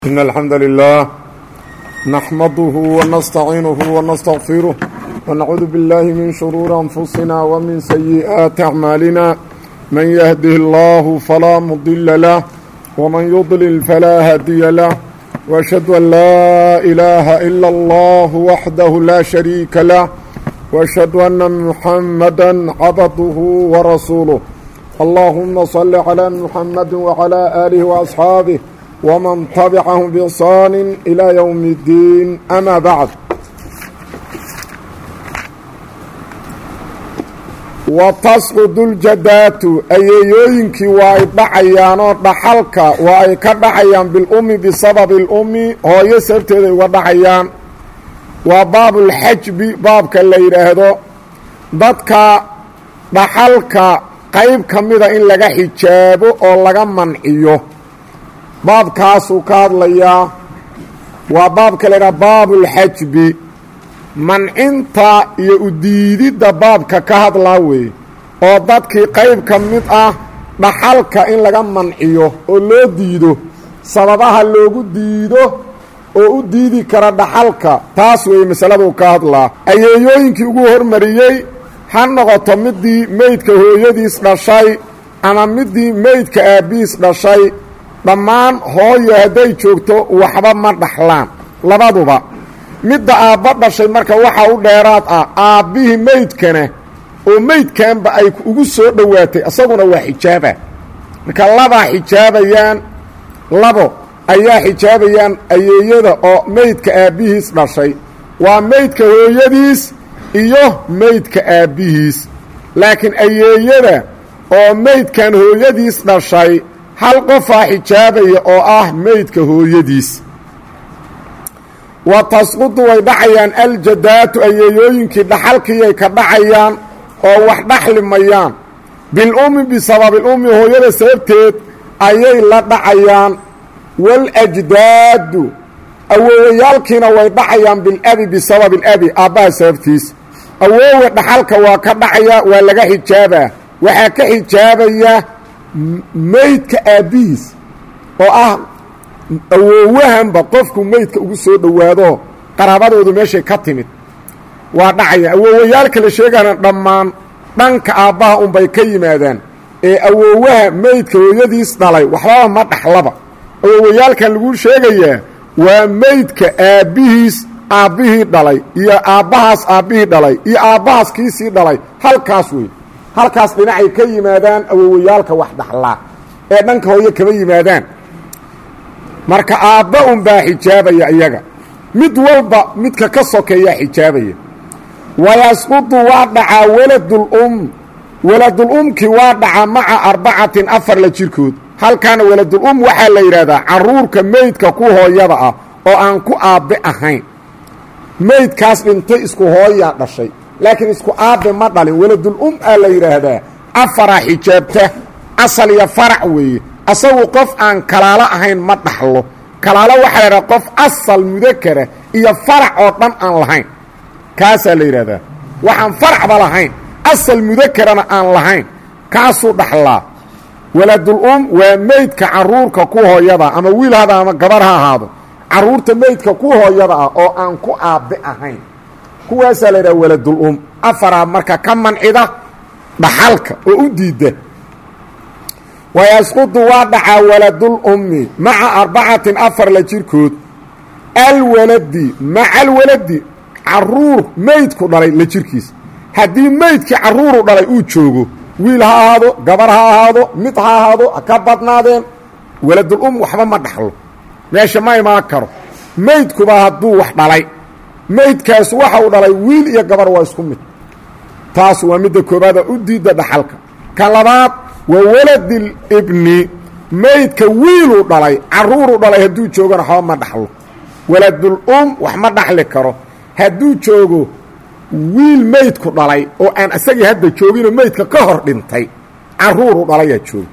إن الحمد لله نحمده ونستعينه ونستغفره ونعوذ بالله من شرور أنفسنا ومن سيئات أعمالنا من يهده الله فلا مضل له ومن يضلل فلا هادي له وأشهد أن لا إله إلا الله وحده لا شريك له وأشهد أن محمدا عبده ورسوله اللهم صل على محمد وعلى آله وأصحابه ومن تبعهم بإحsaan إلى يوم الدين أmا bعd وتsqd الjadaatu ayeeyooyinkii waa ay dhacayaanoo dhaxalka waa ay ka dhacayaan biاlumi bisababi اlumi hooyo sababteeday uga dhacayaan waa baab اlxajbi baabka la yidhaahdo dadka dhaxalka qayb ka mida in laga xijaabo oo laga manciyo baabkaasuu ka hadlayaa waa baabka la ydhaha baabulxajbi mancinta iyo udiididda baabka ka hadlaa weeye oo dadkii qayb ka mid ah dhaxalka in laga manciyo oo loo diido sababaha loogu diido oo u diidi kara dhaxalka taas weeye masaladuu ka hadlaa ayeeyooyinkii ugu hormariyey ha noqoto middii meydka hooyadiis dhashay ama middii meydka aabbihiis dhashay dhammaan hooyo hadday joogto waxba ma dhaxlaan labaduba midda aabba dhashay marka waxaa u dheeraad ah aabbihii meydkana oo meydkanba ay ugu soo dhowaatay isaguna waa xijaaba marka labaa xijaabayaan labo ayaa xijaabayaan ayeeyada oo meydka aabbihiis dhashay waa meydka hooyadiis iyo meydka aabbihiis laakiin ayeeyada oo meydkan hooyadiis dhashay hal qofaa xijaabaya oo ah meydka hooyadiis wa tasqudu way dhacayaan aljadaatu ayeeyooyinkii dhaxalkiiyay ka dhacayaan oo wax dhaxli mayaan bilummi bisababilummi hooyada sababteed ayay la dhacayaan waljdaadu awoowayaalkiina way dhacayaan bilabi bisababi ilabi aabbaha sababtiis awoowe dhaxalka waa ka dhacaya waa laga xijaabaa waxaa ka xijaabaya meydka aabbihiis oo ah awoowahanba qofku meydka ugu soo dhowaado qaraabadoodu meeshay ka timid waa dhacaya awoowayaalka la sheegana dhammaan dhanka aabbaha unbay ka yimaadaan ee awoowaha meydka hooyadiis dhalay waxbaba ma dhaxlaba awoowayaalkan laguu sheegayaa waa meydka aabbihiis aabbihii dhalay iyo aabbahaas aabbihii dhalay iyo aabbahaas kiisii dhalay halkaas wey halkaas dhinacay ka yimaadaan awowayaalka wax dhaxlaa ee dhanka hooye kama yimaadaan marka aabba unbaa xijaabaya iyaga mid walba midka ka sokeeyaa xijaabaya wayasqudu waa dhacaa waladulum waladulumkii waa dhacaa maca arbacatin afar la jirkood halkaana waladulum waxaa la yidhaahdaa carruurka meydka ku hooyada ah oo aan ku aabbe ahayn meydkaas dhintay isku hooyaa dhashay laakiin isku aabbe ma dhalin waladul-um aa la yidhaahdaa afaraa xijaabta asal iyo farac weeye asagu qof aan kalaalo ahayn ma dhaxlo kalaalo waxaa la yidhahdaa qof asal mudakara iyo farac oo dhan aan lahayn kaasaa la yidhahdaa waxaan faracba lahayn asal mudakarana aan lahayn kaasuu dhaxlaa waladul-um waa meydka carruurka ku hooyada ama wiil hada ama gabar ha ahaado carruurta meydka ku hooyada ah oo aan ku aabbe ahayn kuwaasaa la yidhaha waladul-um afaraa marka ka mancida dhaxalka oo u diidda wayasqudu waa dhacaa waladul-ummi maca arbacatin afar la jirkood alwaladi maca alwaladi carruur meydku dhalay la jirkiis haddii meydkii carruuru dhalay uu joogo wiil ha ahaado gabar ha ahaado mid ha ahaado ha ka badnaadeen waladul-um waxba ma dhaxlo meesha ma imaan karo meydkuba hadduu wax dhalay meydkaas waxa uu dhalay wiil iyo gabar waa isku mid taas waa midda koobaada u diidda dhaxalka ka labaad waa waladil ibni meydka wiiluu dhalay carruuruu dhalay hadduu joogona waxba ma dhaxlo waladul um wax ma dhaxli karo hadduu joogo wiil meydku dhalay oo aan isagii hadda jooginoo meydka ka hor dhintay carruuruu dhalayaa jooga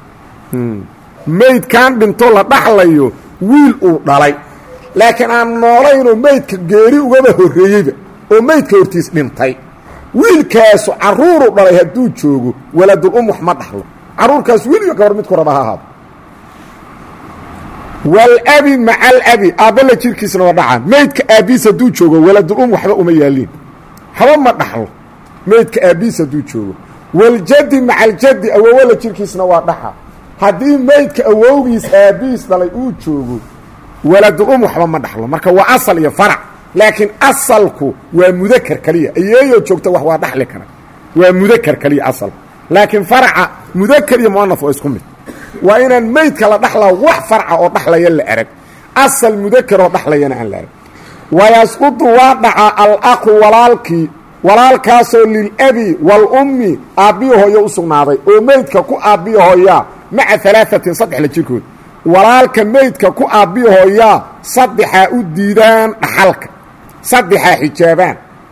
meydkan dhinto la dhaxlayo wiil uu dhalay laakiin aan noolaynoo meydka geeri ugaba horreeyeyba oo meydka hortiis dhintay wiilkaasu carruuru dhalay hadduu joogo waladul um wax ma dhaxlo carruurkaas wiil iyo gabar midku raba ha ahaado walabi maca alabi aabbala jirkiisna waa dhaca meydka aabbiis hadduu joogo waladul-um waxba uma yaaliin haba ma dhaxlo meydka aabbiis hadduu joogo waljaddi maca aljaddi awowala jirkiisna waa dhaxa haddii meydka awowgiis aabbihiis dhalay uu joogo waladul-um waxba ma dhaxlo marka waa asal iyo farac laakiin asalku waa mudakar keliya ayeeyoo joogta wax waa dhaxli kara waa mudakar keliya asalku laakiin faraca mudakar iyo muanaf waa isku mid waa inaan meydka la dhaxlaa wax farca oo dhaxlaya la arag asal mudakar oo dhaxlayana aan la arag wayasqudu waa dhacaa alaqu walaalkii walaalkaasoo lilabi waalummi aabbiyo hooyo u sugnaaday oo meydka ku aabbiyo hooyaa maca alaaثatin saddex la jirkood walaalka meydka ku aabbiyo hooyaa saddexaa u diidaan dhaxalka saddexaa xijaabaan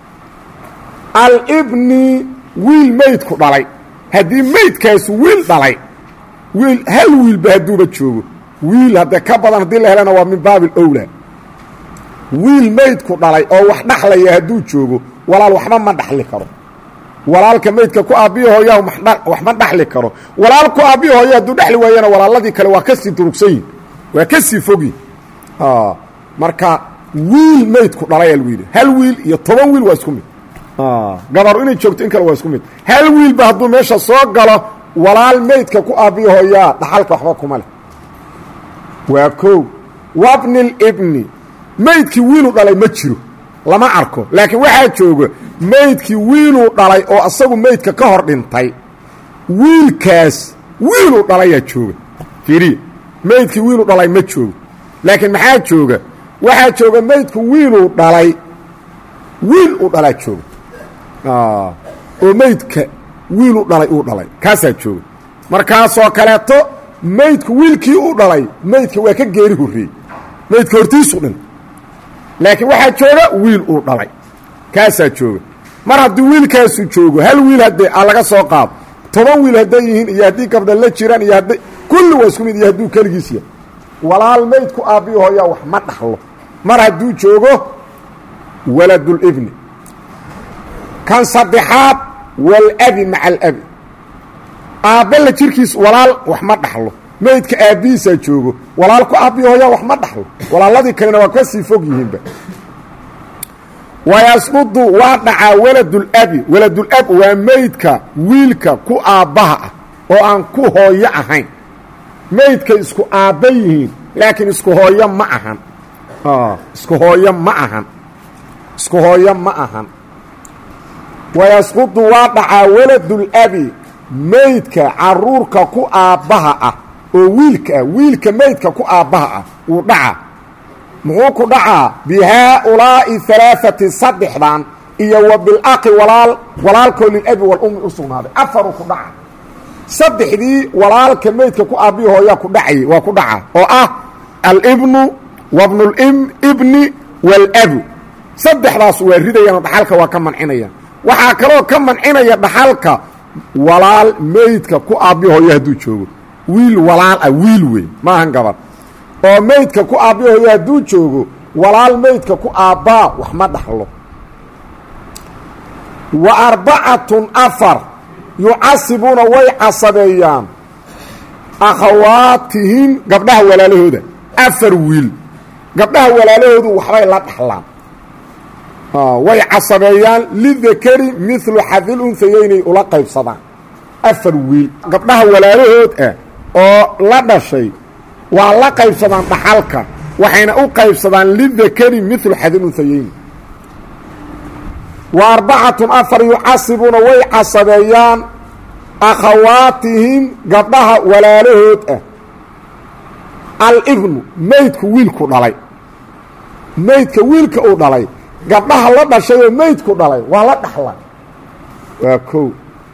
alibni wiil meydku dhalay haddii meydkaasu wiil dhalay wiil hal wiilba hadduuba joogo wiil haddee ka badan haddii la helana waa min baabi alowlaa wiil meydku dhalay oo wax dhaxlaya hadduu joogo walaal waxba ma dhaxli karo walaalka meydka ku aabbiyo hooyaa wax ma dhaxli karo walaal ku aabbiyo hooya hadduu dhexli waayana walaaladii kale waa ka sii durugsanyihin waa ka sii fogyihin marka wiil meydku dhalaya lagu yidhi hal wiil iyo toban wiil waa isku mid gabaru inay joogto in kale waa isku mid hal wiilba hadduu meesha soo galo walaal meydka ku aabbiyo hooyaa dhaxalka waxba kuma leh waa kow wabni libni meydkii wiiluu dhalay ma jiro lama arko laakiin waxaa jooga meydkii wiiluu dhalay oo asagu meydka ka hor dhintay wiilkaas wiiluu dhalayaa jooga fiiriya meydkii wiiluu dhalay ma joogo laakiin maxaa jooga waxaa jooga meydku wiiluu dhalay wiil uu dhalaa jooga oo meydka wiiluu dhalay uu dhalay kaasaa jooga markaasoo kaleeto meydku wiilkii u dhalay meydka waa ka geeri horreeyey meydka hortiisu dhin laakiin waxaa jooga wiil uu dhalay kaasaa jooga mar haddii wiilkaasu joogo hal wiil haddee a laga soo qaado toban wiil hadday yihiin iyo haddii gabdha la jiraan iyo hadday kulli waa isku mid iyo hadduu keligiis yahay walaal meydku aabbiyo hooyaa wax ma dhaxlo mar hadduu joogo waladulibni kan saddexaad walabi maca alabi aabbala jirkiis walaal wax ma dhaxlo meydka aabbihiisaa joogo walaal ku aabbiyo hooyaa wax ma dhaxlo walaaladii kalena waa ka sii fog yihiinba wayasqudu waa dhacaa waladulabi waladulab waa meydka wiilka ku aabbaha ah oo aan ku hooyo ahayn meydkay isku aabba yihiin laakiin isku hooyo ma ahan isku hooyo ma ahan isku hooyo ma ahan wayasqudu waa dhacaa waladulabi meydka caruurka ku aabbaha ah oo wiilka ah wiilka meydka ku aabbaha ah wuu dhacaa muxuu ku dhacaa bi haaulaa'i alaaati saddexdan iyo wa bilaqi walaal walaalkoo lilabi walummi u sugnaaday afaruu ku dhaca saddexdii walaalka meydka ku aabbihi hooyaa ku dhacayay waa ku dhaca oo ah alibnu wabnulibni waalabu saddexdaas waa ridayaan dhaxalka waa ka mancinayaan waxaa kaloo ka mancinaya dhaxalka walaal meydka ku aabbihi hooya hadduu joogo wiil walaal ah wiil wey maahan gabadh oo meydka ku aabbihi hooya hadduu joogo walaal meydka ku aabbaa wax ma dhaxlo wa arbacatun afar yucasibuuna way casabeeyaan akhawaatihim gabdhaha walaalahooda afar wiil gabdhaha walaalahoodu waxbay la dhaxlaan way casabeeyaan lidakari milu xadil unhayeynay ula qaybsadaan afar wiil gabdhaha walaalahood ah oo la dhashay waa la qaybsadaan dhaxalka waxayna u qaybsadaan lidakari milu xadil unhayeyni wa arbacatun afar yucasibuuna way casabeeyaan akhawaatihim gabdhaha walaalahood ah alibnu meydku wiilku dhalay meydka wiilka uu dhalay gabdhaha la dhashay oo meydku dhalay waa la dhaxla waa kow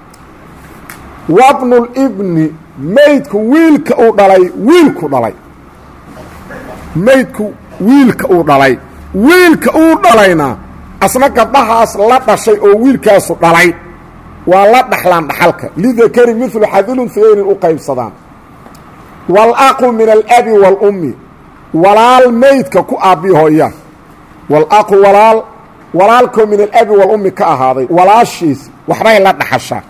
wabnulibni meydku wiilka uu dhalay wiilku dhalay meydku wiilka uu dhalay wiilka uu dhalayna asna gabdhahaas la dhashay oo wiilkaasu dhalay waa la dhaxlaan dhaxalka lidakari milu xadilunhayeynin u qaybsadaan walaqu min alabi waalummi walaal meydka ku aabbi hooya walaqu walaal walaalkoo min alabi walummi ka ahaaday walaashiis waxbay la dhaxashaa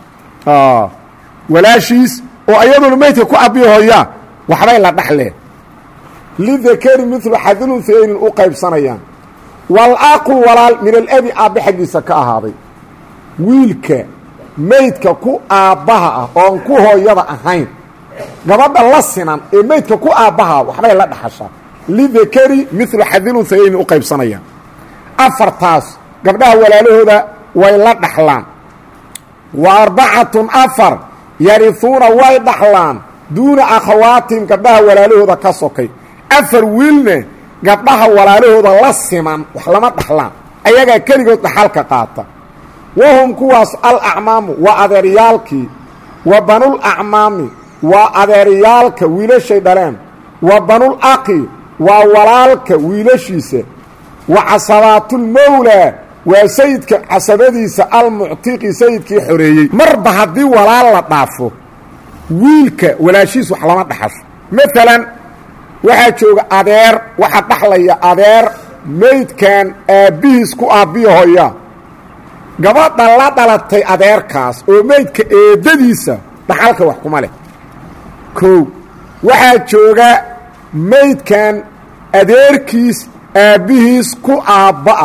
walaashiis oo ayaduna meydka ku aabbi hooyaa waxbay la dhaxleen lidakari midlu xadilunhaynin u qaybsanayaan wal-aqu walaal min alabi aabbe xaggiisa ka ahaaday wiilka meydka ku aabbaha ah oon ku hooyada ahayn gabadha la sinan ee meydka ku aabbaha waxbay la dhaxashaa lidakari midlu xadilunhaynin u qaybsanayaan afartaas gabdhaha walaalahooda way la dhaxlaan wa arbacatun afar yarihuuna way dhaxlaan duuna akhawaatihim gabdhaha walaalahooda ka sokay afar wiilne gabdhaha walaalahooda la siman wax lama dhaxlaan ayagaa keligood dhaxalka qaata wahum kuwaas alacmaamu waa adeeryaalkii wa banul acmaami waa adeeryaalka wiilashay dhaleen wa banul aqi waa walaalka wiilashiisa wa casabaatulmowlaa waa sayidka casabadiisa almuctiqi sayidkii xoreeyey marba haddii walaal la dhaafo wiilka walaashiis wax lama dhaxasho maalan waxaa jooga adeer waxaa dhaxlaya adeer meydkan aabbihiis ku aabbiya hoya gabadha la dhalatay adeerkaas oo meydka eeddadiisa dhaxalka wax kuma leh kow waxaa jooga meydkan adeerkiis aabbihiis ku aabba'a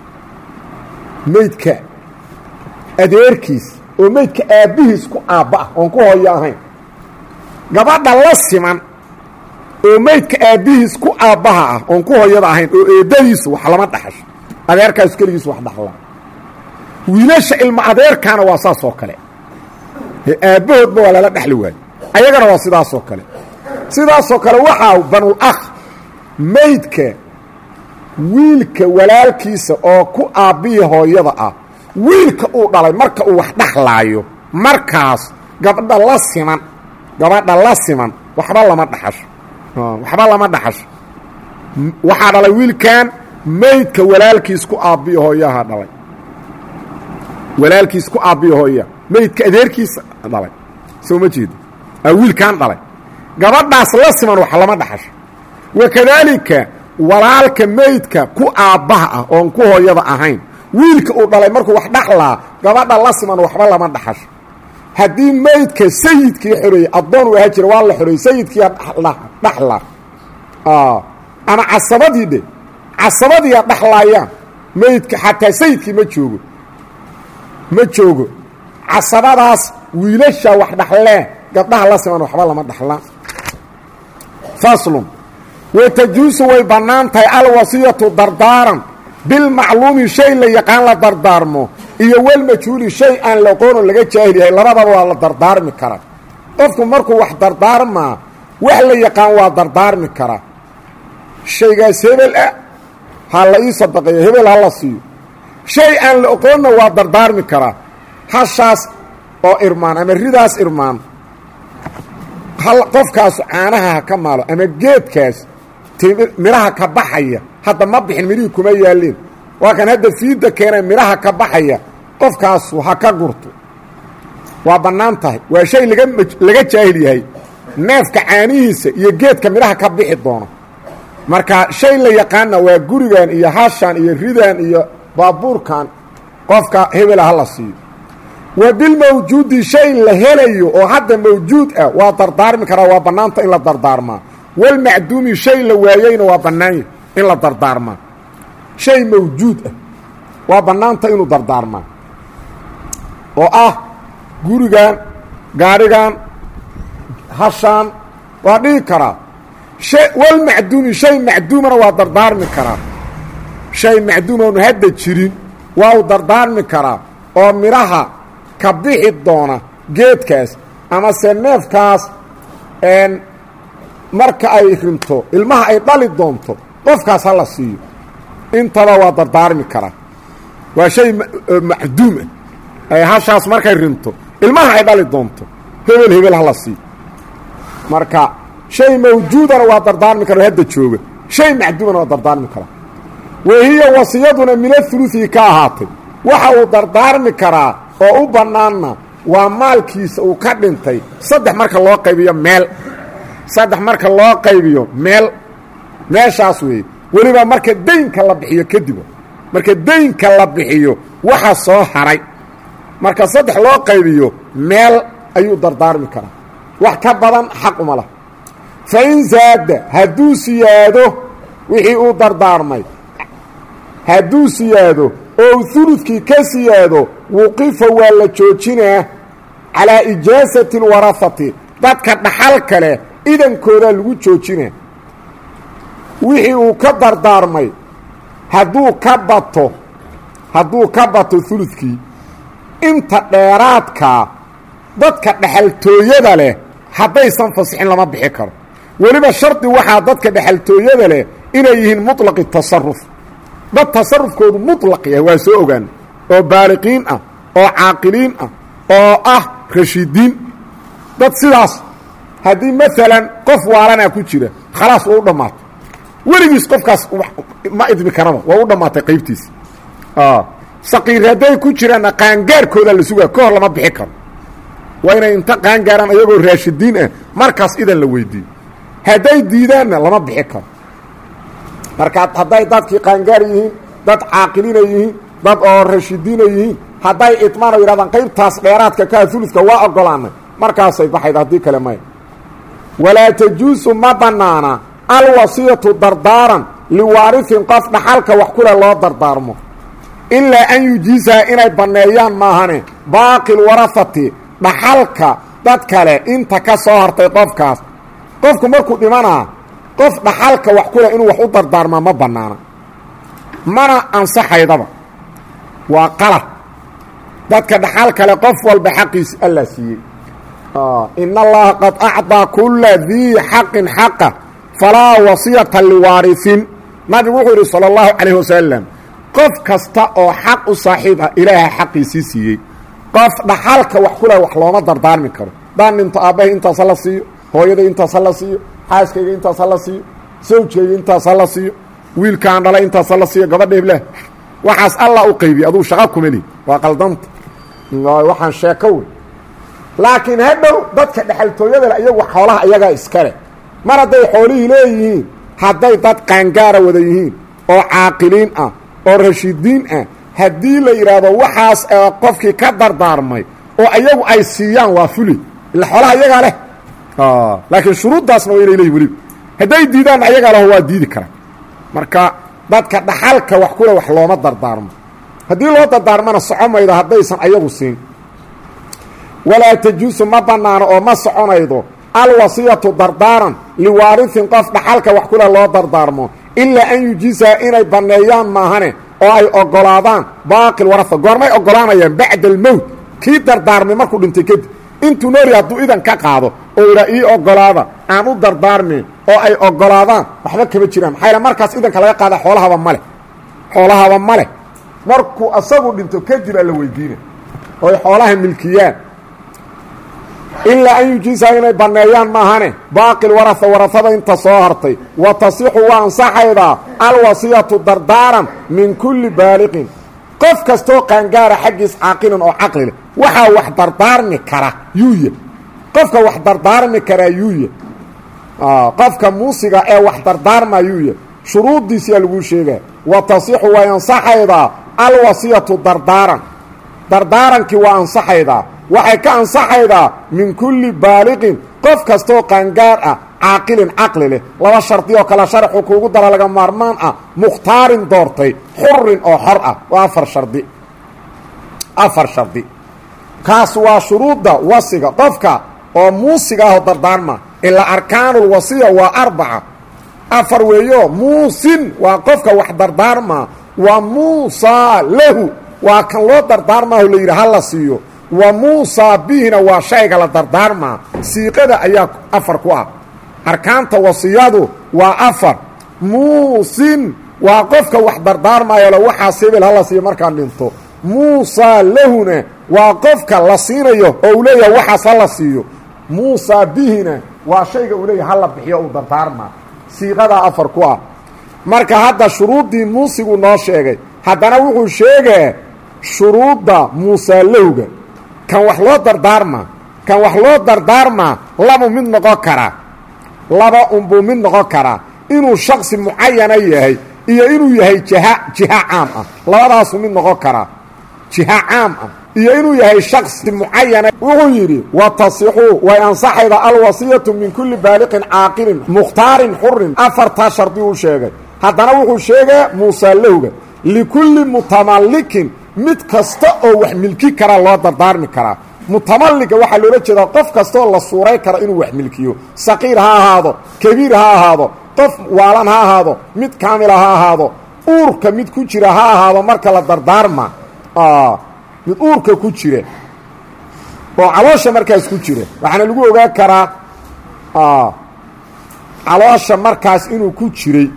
meydka adeerkiis oo meydka aabbihiis ku aabba'a oon ku hooyo ahayn gabadha la siman oo meydka aabbihiis ku aabbaha ah oon ku hooyada ahayn oo eeddadiisu wax lama dhaxasho adeerkaasu keligiisu wax dhaxlaa wiilasha ilma adeerkaana waa saas oo kale aabbahoodba waa lala dhexli waayo ayagana waa sidaasoo kale sidaasoo kale waxaa banul akh meydka wiilka walaalkiisa oo ku aabbihi hooyada ah wiilka uu dhalay marka uu wax dhaxlaayo markaas gabadha la siman gabadha la siman waxba lama dhaxasho waxba lama dhaxasho waxaa dhalay wiilkan meydka walaalkiis ku aabbihi hooyaha dhalay walaalkiis ku aabbihi hooya meydka adeerkiisa dhalay soo ma jeedo wiilkan dhalay gabadhaas la siman wax lama dhaxasho wakadaalika walaalka meydka ku aabbaha ah oon ku hooyada ahayn wiilka uu dhalay markuu wax dhaxlaa gabadha la siman waxba lama dhaxasho haddii meydka sayidkii xoreeyey addoon u ahaa jira waa la xoreeyey sayidkiiya dhaxla ama casabadii dhe casabadiiya dhaxlaayaan meydka xataa sayidkii ma joogo ma joogo casabadaas wiilasha wax dhaxlee gabdhaha la siman waxba lama dhaxlaan faslun watajuusu way bannaan tahay alwasiyatu dardaaran bilmacluumi shay la yaqaan la dardaarmo iyo walmajhuuli shay aan la aqoono laga jaahil yahay labadaba waa la dardaarmi karaa qofku markuu wax dardaarmaa wax la yaqaan waa dardaarmi karaa shaygaas hebel ah ha la ii sadaqeeyo hebel ha la siiyo shay aan la aqoonna waa dardaarmi karaa hashaas oo irmaan ama ridaas irmaan qofkaasu caanaha ha ka maalo ama geedkaas midhaha ka baxaya hadda ma bixin midhihii kuma yaalleen waa kan hadda fiidda keena midhaha ka baxaya qofkaasu ha ka gurto waa bannaan tahay waa shay laga laga jaahil yahay neefka caanihiisa iyo geedka midhaha ka bixi doono marka shay la yaqaana waa gurigan iyo hashan iyo ridan iyo baabuurkan qofka hebela ha la siiyo wa bilmawjuudi shay la helayo oo hadda mawjuud ah waa dardaarmi karaa waa bannaanta in la dardaarmaa walmacduumi shay la waayeyna waa bannaanya in la dardaarmaa shay mawjuud ah waa bannaanta inuu dardaarmaa oo ah gurigan gaadhigan hashaan waa dhihi karaa walmacduumi shay macduumana waa dardaarmi karaa shay macduum oonu hadda jirin waa uu dardaarmi karaa oo midhaha ka bixi doona geedkaas amase neefkaas marka ay rinto ilmaha ay dhali doonto qofkaas ha la siiyo intaba waa dardaarmi karaa waa shay macduum ah hashaas markay rinto ilmaha ay dhali doonto hebel hebel ha la siiyo marka shay mawjuudana waa dardaarmi kara hadda jooga shay macduumana waa dardaarmi karaa wahiya wasiyaduna minahuluثi ka ahaatay waxa uu dardaarmi karaa oo u bannaanna waa maalkiisa uu ka dhintay saddex marka loo qaybiyo meel saddex marka loo qaybiyo meel meeshaas weeye weliba marka daynka la bixiyo kadib marka daynka la bixiyo waxa soo haray marka saddex loo qaybiyo meel ayuu dardaarmi karaa wax ka badan xaq uma lah fa in zaada hadduu siyaado wixii uu dardaarmay hadduu siyaado oo huludkii ka siyaado wuqifa waa la joojinaa calaa ijaasati alwarahati dadka dhaxal kale idankoodaa lagu joojinaa wixii uu ka dardaarmay hadduu ka bato hadduu ka bato huludkii inta dheeraadkaa dadka dhexaltooyada leh haddaysan fasixin lama bixi karo weliba shardi waxaa dadka dhexaltooyada leh inay yihiin muطlaqi tasaruf dad tasarufkoodu muطlaq yahay waa soo ogaan oo baaliqiin ah oo caaqiliin ah oo ah rashidiin dad sidaas haddii maalan qof waalanaa ku jira khalaas waa u dhammaatay weligiis qofkaas ma idmi karaba waa u dhammaatay qaybtiisi saqiir hadday ku jiraanna qaangaarkooda la sugaa ka hor lama bixi karo waa inay inta qaangaaraan ayagoo raashidiin ah markaas idan la weydiiyo hadday diidaanna lama bixi karo marka hadday dadkii qaangaar yihiin dad caaqilina yihiin dad oo rashidiina yihiin hadday idmaano yidhahdaan qaybtaas dheeraadka kaa uludka waa ogolaanay markaasay baxayd haddii kale maya walaa tajuusu ma bannaana alwasiyatu dardaaran liwaarihin qof dhaxalka wax kule loo dardaarmo ilaa an yujiisaha inay banneeyaan maahane baaqil warahati dhaxalka dad kale inta ka soo hartay qofkaas qofku markuu dhimanaa qof dhaxalka wax kule inuu wax u dardaarmaa ma bannaana mana ansaxaydaba waa qalad dadka dhaxal kale qof walba xaqiisi alla siiyey in allaha qad acطىa kula dii xaqin xaqa falaa wasiyata liwaarisin nabigu wuxuu yidhi salى اllahu calayh wasalam qof kasta oo xaq u saaxiib ah ilaaha xaqiisii siiyey qof dhaxalka wax kule wax looma dardaarmi karo daan dhinto aabbahay intaas hala siiyo hooyaday intaas hala siiyo xaaskayga intaas hala siiyo sawjkayga intaas hala siiyo wiilkaan dhalay intaas hala siiyo gabadha heblah waxaas allah u qaybiye aduu shaqo kuma lihi waa qaldanta waxaan sheeko wey laakiin hadhow dadka dhexaltooyada le iyagu xoolaha iyagaa iskale mar hadday xoolihii leeyihiin hadday dad qaangaara wada yihiin oo caaqiliin ah oo rashidiin ah haddii la yidhaahdo waxaas qofkii ka dardaarmay oo iyagu ay siiyaan waa fuli ila xoolaha iyagaa leh laakiin shuruuddaasna waa inay leeyihin weliba hadday diidaanna ayagaa leho waa diidi karaan marka dadka dhaxalka wax kule wax looma dardaarmo haddii loo dardaarmana soco maydo haddaysan ayagu siin walaa tajuusu ma bannaano oo ma soconaydo alwasiyatu dardaaran liwaarihin qof dhaxalka wax kule loo dardaarmo ilaa an yujiisaha inay banneeyaan maahane oo ay oggolaadaan baaqil waraha goormay oggolaanayaan bacda almowt kii dardaarmay markuu dhintay kadib intuu nooli hadduu idan ka qaado oo idhaa ii oggolaada aan u dardaarmin oo ay oggolaadaan waxba kama jiraan maxaa yaele markaas idanka laga qaada xoolahaba ma leh xoolahaba ma leh markuu asagu dhinto kadib aa la weydiina oo ay xoolaha milkiyaan ilaa an yujiisaha inay banneeyaan maahane baaqil waraha warahada inta soo hartay wa tasixu waa ansaxaydaa alwasiyatu dardaaran min kulli baaliqin qof kastoo qaangaara xaggiis caaqilin oo caqli leh waxaa wax dardaarmi kara yuuya qofka wax dardaarmi karaa yuuya qofka muusiga ee wax dardaarma yuuya shuruuddiisiyaa laguu sheegaa wa tasixu way ansaxaydaa alwasiyatu dardaaran dardaarankii waa ansaxaydaa waxay ka ansaxaydaa min kulli baaliqin qof kastoo qaangaar ah caaqilin caqli leh laba shardi oo kale sharxu kuugu dara laga maarmaan ah mukhtaarin doortay xurin oo xor ah waa afar shardi afar shardi kaas waa shuruudda wasiga qofka oo muusiga ahoo dardaarma ilaa arkaanulwasiya waa arbaca afar weeyo muusin waa qofka wax dardaarmaa wa muusaa lahu waa kan loo dardaarmaaho layidhi ha la siiyo wa muusaa bihina waa shayga la dardaarmaa siiqada ayaa afar ku ah arkaanta wasiyadu waa afar muusin waa qofka wax dardaarmaayole waxaas hebel hala siiyo markaan dhinto muusaa lahuna waa qofka la siinayo oo uu leeyahay waxaas hala siiyo muusaa bihina waa shayga uu leeyahay hala bixiyo uu dardaarmaa siiqadaa afar ku ah marka hadda shuruuddii muusigu noo sheegay haddana wuxuu sheegaa shuruudda muusaa lahowga kan wax loo dardaarmaa kan wax loo dardaarmaa labu mid noqon karaa laba unbuu mid noqon karaa inuu shaksi mucayana yahay iyo inuu yahay jiha jiha caam ah labadaasuu mid noqon karaa jiha caam ah iyo inuu yahay shaksi mucayana wuxuu yidhi wa tasixu way ansaxayda alwasiyatu min kulli baaliqin caaqilin mukhtaarin xurin afartaa shardi uu sheegay haddana wuxuu sheegaa muusaalowga likulli mutamallikin mid kasta oo wax milki karaa loo dardaarmi karaa mutamalliga waxaa loola jeedaa qof kastaoo la suuray karo inuu wax milkiyo saqiir ha ahaado kabiir ha ahaado qof waalan ha ahaado mid kaamila ha ahaado uurka mid ku jira ha ahaado marka la dardaarma mid uurka ku jira oo caloosha markaas ku jira waxaana lagu ogaan karaa caloosha markaas inuu ku jiray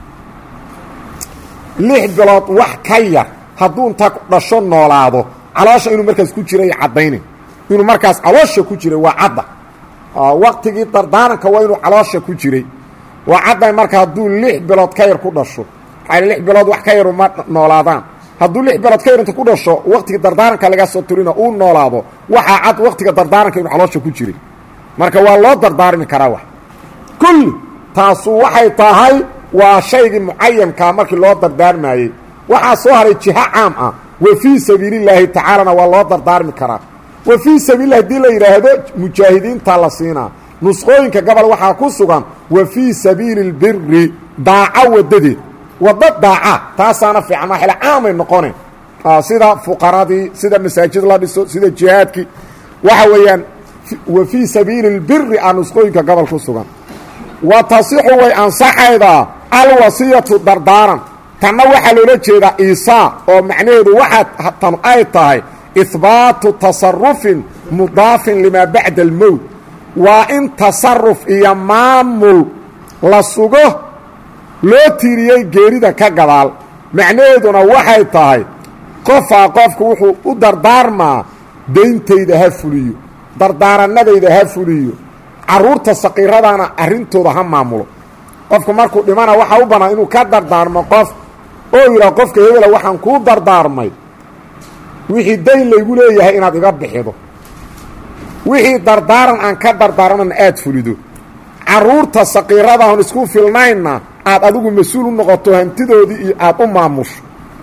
lix bilood wax ka yar hadduu inta dhasho noolaado caloosha inuu markaas ku jiray caddayna inuu markaas caloosha ku jiray waa cadda waqtigii dardaaranka waa inuu caloosha ku jiray waa cadda marka hadduu lix bilood ka yar ku dhasho waxaa lix bilood wax ka yaru ma noolaadaan hadduu lix bilood ka yar inta ku dhasho waqtiga dardaaranka laga soo turina uu noolaado waxaa cad waqtiga dardaaranka inuu caloosha ku jiray marka waa loo dardaarmi karaa wax kulli taasu waxay tahay waa shaygii mucayankaa markii loo dardaarmayey waxaa soo haray jiho caam ah wa fii sabiilillaahi tacaalana waa loo dardaarmi karaa wa fii sabiililah hadii la yidhaahdo mujaahidiintaa la siinaa nusqooyinka gobol waxaa ku sugan wa fii sabiili اlbiri daaco wadadeed waddo daaca taasaana fiican waa xila caamay noqone sida fuqaradii sida masaajid la dhiso sida jihaadkii waxa weeyaan wa fii sabiili اlbiri a nusqooyinka gobol ku sugan wa tasixu way ansaxaydaa alwasiyatu dardaaran tanna waxaa loola jeedaa iisaa oo macnaheedu waxaa tan ay tahay ihbaatu tasarufin mudaafin limaa bacda almowt waa in tasaruf iyo maamul la sugo loo tiiriyey geerida ka gadaal macnaheeduna waxay tahay qofaa qofku wuxuu u dardaarmaa dayntayda ha fuliyo dardaaranadayda ha fuliyo carruurta saqiiradaana arrintooda ha maamulo qofku markuu dhimana waxaa u bannaan inuu ka dardaarmo qof oo yidhaha qofka hebela waxaan kuu dardaarmay wixii dayn laygu leeyahay inaad iga bixido wixii dardaaran aan ka dardaarmana aad fulido carruurta saqiiradahon isku filnaynna aad adigu mas-uul u noqoto hantidoodii iyo aad u maamusho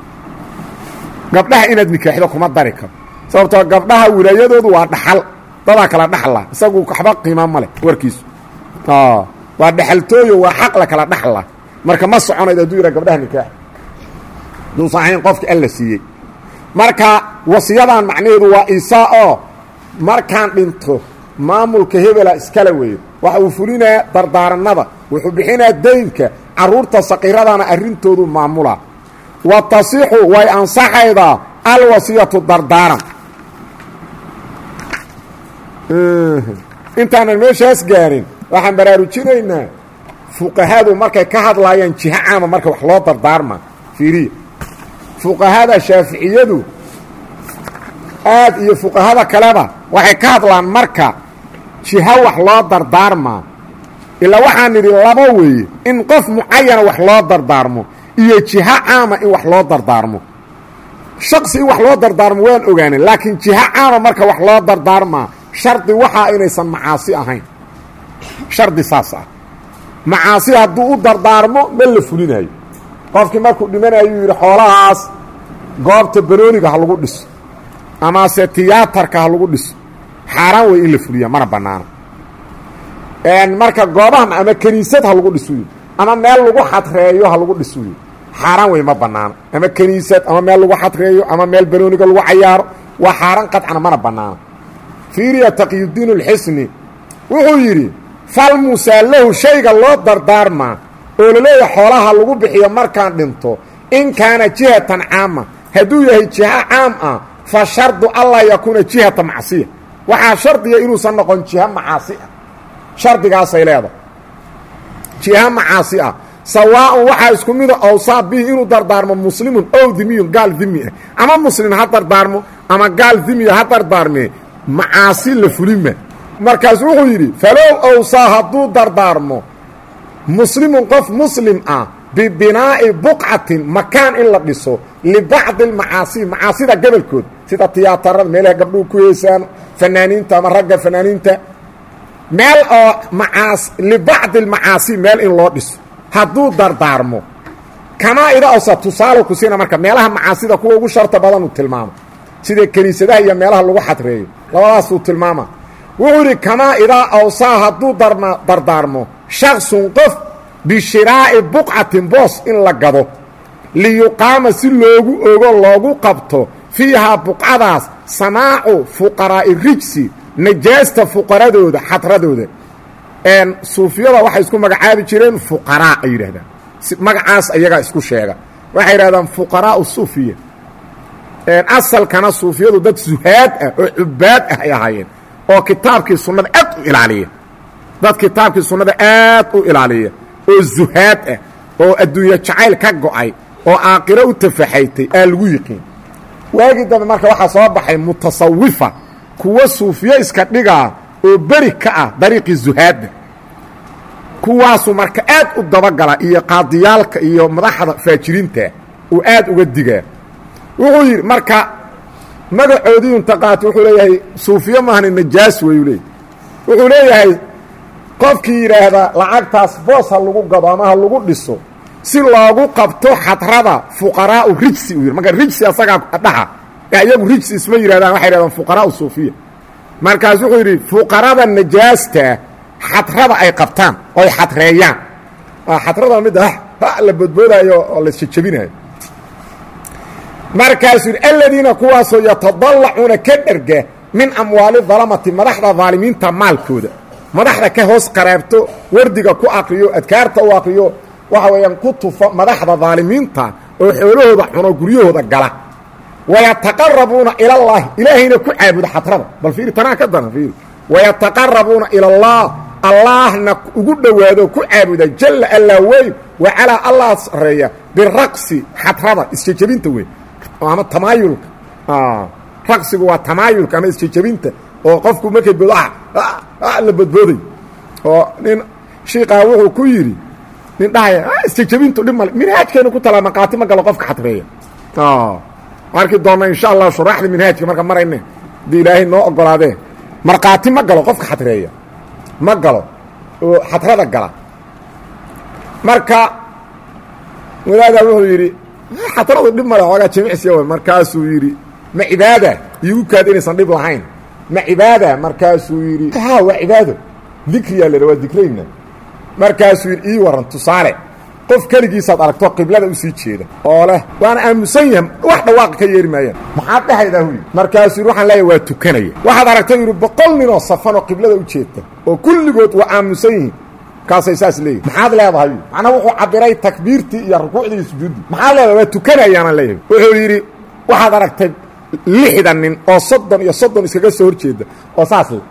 gabdhaha inaad nikaaxdo kuma dari karo sababtoo gabdhaha wilaayadoodu waa dhaxal dadaa kala dhaxla isagu waxba qiima ma leh warkiisu waa dhexaltooyo waa xaq la kala dhaxla marka ma soconayd hadduu yidhaha gabdhaha nikaax duusan ahayn qofki alla siiyey marka wasiyadan macnaheedu waa isaa oo markaan dhinto maamulka hebela iskala weeyo waxa uu fulinayaa dardaaranada wuxuu bixinayaa daynka carruurta saqiiradana arrintoodu maamulaa wa tasixu way ansaxaydaa alwasiyatu dardaaran intaanan meeshaas gaarin waxaan baraarujinaynaa fuqahadu markay ka hadlaayaan jiho caama marka wax loo dardaarma fiiriya fuqahada shaaficiyadu aad iyo fuqahada kaleba waxay ka hadlaan marka jiho wax loo dardaarmaa ilaa waxaan nidhi laba weeye in qof mucayana wax loo dardaarmo iyo jiho caama in wax loo dardaarmo shaqsi in wax loo dardaarmo waan ogaanay laakiin jiho caama marka wax loo dardaarmaa shardi waxaa inaysan macaasi ahayn shardi saas ah macaasi hadduu u dardaarmo ma la fulinayo qofkii markuu dhimanayuu yidhi xoolahaas goobta banooniga ha lagu dhiso amase tiyaatarka ha lagu dhiso xaaraan wey in la fuliya mana bannaano marka goobaha ama kiniisad ha lagu dhiso yidhi ama meel lagu xadreeyo ha lagu dhiso yidhi xaaraan wey ma bannaano ama kiniisad ama meel lagu xadreeyo ama meel banooniga lagu cayaaro waa xaaraan qadcana mana bannaano fiiriya taqyudiin اlxisni wuxuu yidhi falmusaallahu shayga loo dardaarmaa oo laleeyahay xoolaha lagu bixiyo markaan dhinto in kaana jihatan caama hadduu yahay jiho caam ah fa shardu allaa yakuuna jihata macsiya waxaa shardiga inuusan noqon jiho macaasi ah shardigaasay leedahay jiho macaasi ah sawaaءun waxaa isku mida awsaa bihi inuu dardaarmo muslimun ow dimiyun gaal dimi ah ama muslim ha dardaarmo ama gaal dimiya ha dardaarmee macaasi la fulima markaas wuxuu yidhi falow awsaa hadduu dardaarmo muslimun qof muslim ah bibinaa'i buqcatin makaan in la dhiso libacdi almacaasi macaasida gobolkood sida tiyaatarada meelaha gabdhuhu ku heesaan fanaaniinta ama ragga fanaaniinta meel oo macaas libacdi almacaasi meel in loo dhiso hadduu dardaarmo kamaa ida awsa tusaale ku siina marka meelaha macaasida kuwa ugu sharta badan uu tilmaamo sida kiniisadaha iyo meelaha lagu xadreeyo labadaasuu tilmaama wuxuu yidhi kamaa idaa awsaa hadduu dardaarmo shaksun qof bishiraa'i buqcatin boos in la gado liyuqaama si loogu ogo loogu qabto fiihaa buqcadaas samaacu fuqaraa'i rijsi najaasta fuqaradooda xadradooda suufiyada waxay isku magacaabi jireen fuqaraa ay yidhahdaan magacaas ayagaa isku sheega waxay yidhahdaan fuqaraau suufiya asalkana suufiyadu dad suhaad ah oo cubaad ah ay ahaayeen oo kitaabkii sunnada aad u ilaaliya dad kitaabkii sunnada aad u ilaaliya oo zuhaad ah oo adduunye jacayl ka go'ay oo aakiro u tafaxaytay aa lagu yiqiin waagii dambe marka waxaa soo baxay mutasawifa kuwa suufiyo iska dhigaa oo beri ka ah dariiqii zuhaadda kuwaasu marka aad u dabagala iyo qaadiyaalka iyo madaxda faajiriinta uu aad uga digaa wuxuu yidhi marka magacoodii intaqaati wuxuu leeyahay suufiyo maahani najaas weyuu leeyahy wuxuu leeyahay qofkii yidhaahda lacagtaas boos ha lagu gado ama ha lagu dhiso si loogu qabto xadrada fuqaraau rijsi uu yidhi marka rijsi asagaa dhaha iyagu rijsi isma yidhahdaan waxay yidhahdaan fuqaraau suufiya markaas wuxuu yidhi fuqarada najaasta xadrada ay qabtaan oo ay xadreeyaan xadrada mid la bodboodaayo oo la jejebinayo markaasuu yidhi aladiina kuwaasoo yatadallacuuna ka dherga min amwaali dalamati madaxda daalimiinta maalkooda madaxda ka hoos qaraabto wardiga ku aqriyo adkaarta u aqriyo waxa weeyaan ku tufa madaxda daalimiinta oo xoolahooda cuno guryahooda gala wayataqarabuuna ilallaahi ilaahayna ku caabuda xadrada bal fiiri tanaa ka daran fiiri wayataqarabuuna ilallaah allaahna ugu dhowaado ku caabuda jalla allaa weyn wa calaa allah sareeya biraqsi xadrada isjejebinta wey ama tamaayulka raqsigu waa tamaayulka ama isjejebinta oo qofku markay bodo la bodbooday oo nin shiikaa wuxuu ku yidhi nin dhahaya isjejebintu dhib male minhaajkeenu ku talaa maqaati ma galo qofka xadreeya arki doonna insha allah shuraaxda minhaajka marka marayne hadii ilaahay noo ogolaadee markhaati ma galo qofka xadreeya ma galo oo xadrada gala marka walaadaa wuxuu yidhi xadradu dhib male xoogaa jimicsiya w markaasuu yidhi ma cibaada iigu kaad inaysan dhib lahayn ma cibaada markaasuu yidhi ha waa cibaado dikriyaa la waa dikrayna markaasuu yidhi ii waran tusaale qof keligiisaad aragto qiblada usii jeeda oo leh waana aamusan yahay wax dhawaaqa ka yeeri maayaan maxaad dhehaydaa huy markaasuu yidhi waxaan leeyahay waa tukanaya waxaad aragtay yidhi boqol ninoo safan oo qiblada u jeedta oo kulligood waa aamusan yihiin kaasay saas leeyihin maxaad leedahay macnaa wuxuu cabiray takbiirtii iyo rukuucdii iyo sujuuddii maxaad leedahay waa tukanayaanaan leeyahay wuxuu yidhi waxaad aragtay lixdan nin oo soddon iyo soddon iskaga soo hor jeeda oo saas le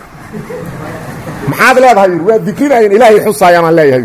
maxaad leedahay yidhi waa dikrinayan ilaahay xusaayaanaan leeyahay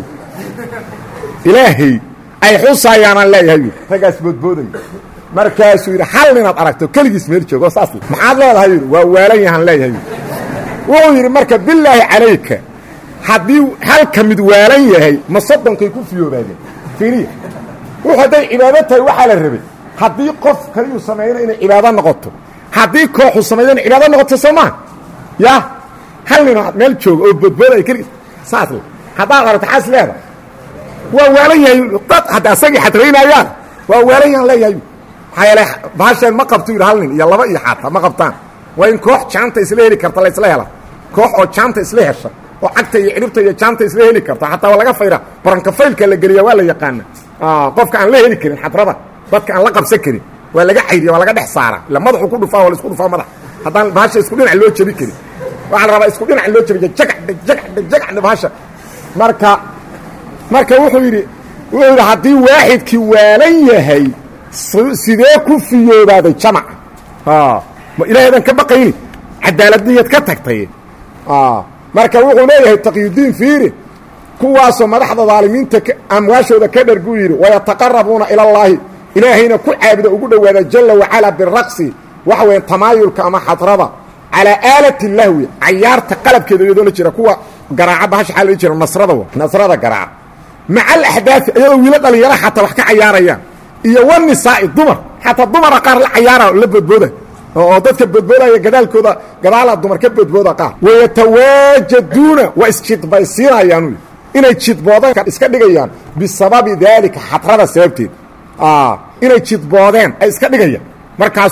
ilaahay ay xusaayaanaan leeyahay raggaas boodbooday markaasuu yidhi hal ninaad aragto keligiis meel joogo saas maxaad leedahay yidhi waa waalan yahaan leeyahay wuxuu yidhi marka bilaahi calayka haddii halka mid waalan yahay ma soddonkay ku fiyoobaadeen fiiriya wuxuu hadday cibaado tahay waxaa la rabay haddii qof kaliyuu sameeyana inay cibaado noqoto haddii kooxu sameeyana cibaado noqoto soo maa ya hal ninoo meel jooga oo boodbooday keligiis saas le haddaad aragto xaas leeda waa waalan yahay dad hadda asagii xadraynayaan waa waalan yahan leeyahay maxaa yeele baasheen ma qabto yidhi hal nin iyo laba iyo xaata ma qabtaan waa in koox jaanta isla heli karta la isla hela koox oo jaanta isla hesha oo cagta iyo ciribta iyo jaanta isla heli karta xataa waa laga fayra barankafaylka la geliya waa la yaqaana qofka aan la heli karin xadrada dadka aan la qabsan karin waa laga cayriya waa laga dhex saara ila madaxu ku dhufaa waa la isku dhufaa madax haddaan bahasha isku dhinac loo jebi karin waxaa la rabaa isku dhinac loo jebiya jagacdhe jagacdhe jagacdhe bahasha marka marka wuxuu yidhi wuxuu yidhi haddii waaxidkii waalan yahay sidee ku fiyoobaaday jamaca ma ilaahaydan ka baqayni cadaaladniyaad ka tagtay marka wuxuu leeyahay taqyudiin fiiri kuwaasoo madaxda daalimiinta amwaashooda ka dharguu yidhi wayataqarabuuna ilallaahi ilaahayna ku caabuda ugu dhowaada jalla wacalaa biraqsi waxa weya tamaayulka ama xadrada calaa aalati lahwi cayaarta qalabkeeda iyadoo la jira kuwa garaaca bahasha xaa la jira nasrada nasrada garaaca maca alaxdaai iyadoo wiilo dhalinyara xataa wax ka cayaarayaan iyo wanisaa'i dumar xataa dumara qaar la cayaara la boodbooda oo dadka boodboodaya gadaalkooda gadaala dumar ka boodbooda qaar wayatawaajaduuna waa isjidbaysiinayaan inay jidboodeen iska dhigayaan bisababi daalika xadrada sababteed inay jidboodeen ay iska dhigayaan markaasuu bam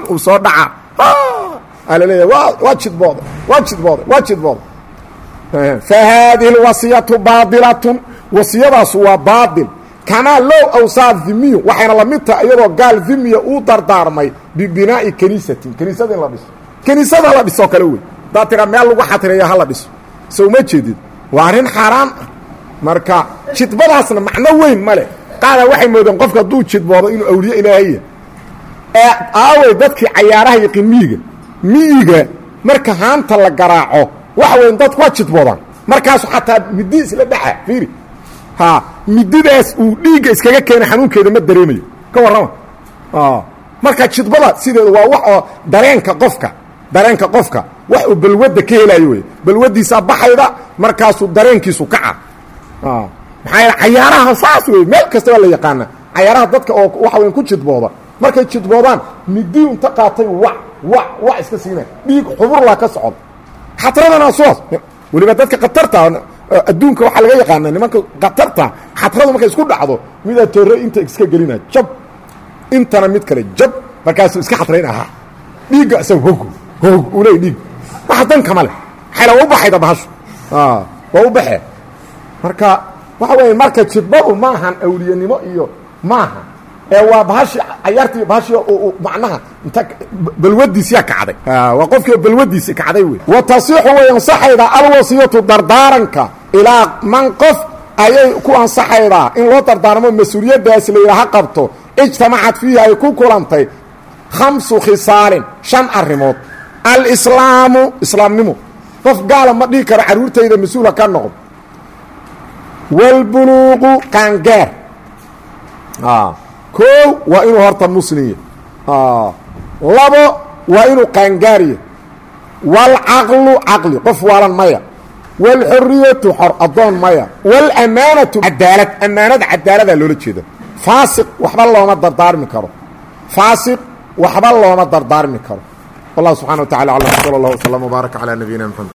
uu soo dhaca aa laleeyahay waa waa jidbooday waa jidbooday waa jidbooday fa haadihi lwasiyatu baadilatun wasiyadaasu waa baadil kamaa low awsaa dhimiyu waxayna la mid tahay iyadoo gaal dhimiya uu dardaarmay bibinaa'i kaniisatin kaniisada in la dhiso kaniisada la dhisoo kale wey haddaa tiraa meel lagu xatireeyo hala dhiso so uma jeedid waa arrin xaaraan ah marka jidbadaasna macno weyn ma leh qaada waxay moodeen qofka hadduu jidboodo inuu awliye ilaahaya ee aawey dadkii cayaaraha yiqin miyiga miyiga marka haanta la garaaco waxa weyn dadku waa jidboodaan markaasu xataa midi isla dhaxa fiiri ha mididaas uu dhiigga iskaga keena xanuunkeeda ma dareemayo ka warrama marka jidbada sideedu waa wax oo dareenka qofka dareenka qofka wax uu balwadda ka helaayo wey balwaddiisaa baxayda markaasuu dareenkiisu kaca maxaa yaele cayaaraha saas wey meel kasta waa la yaqaana cayaaraha dadka oo waxa weyn ku jidbooda markay jidboodaan midi unta qaatay wa wa wa iska siina dhiig xuburlaa ka socod xatradana suas weliba dadka khatarta adduunka waxaa laga yaqaana nimanka khatarta xatradu markay isku dhacdo midaa toore inta iska gelina jab intana mid kale jab markaasuu iska xatrayn ahaa dhiigga isaga hog hog uu leey dhiig waxa dankama leh xayla waa u baxayda bahashu waa u baxee marka waxa weeye marka jidbadu maahan awliyanimo iyo maaha ee waa bahashi cayaartii bahashi macnaha inta balwadiisiyaa kacday waa qofkii balwadiisi kacday wey wa tasixu way ansaxaydaa alwasiyatu dardaaranka ilaa man qof ayay ku ansaxaydaa in loo dardaarmo mas-uuliyaddaas layidhaha qabto ijtamacad fiihi ay ku kulantay khamsu khisaalin shan arrimood alislaamu islaamnimo qof gaala ma dhihi karo carruurtayda mas-uula ka noqdo wاlbuluuqu qaangaar koow waa inuu horta muslim yahy labo waa inuu qaangaarya wاlcaqlu caqli qof waalan maya wاlxuriyatu xor addoon maya wاlamaanatu cadaalad amaanada cadaaladaa loola jeeda faasiq waxba looma dardaarmi karo faasiq waxba looma dardaarmi karo wallah subxana wa tacala alam sal اllah wslm wbaarak calى nabiyina mxamed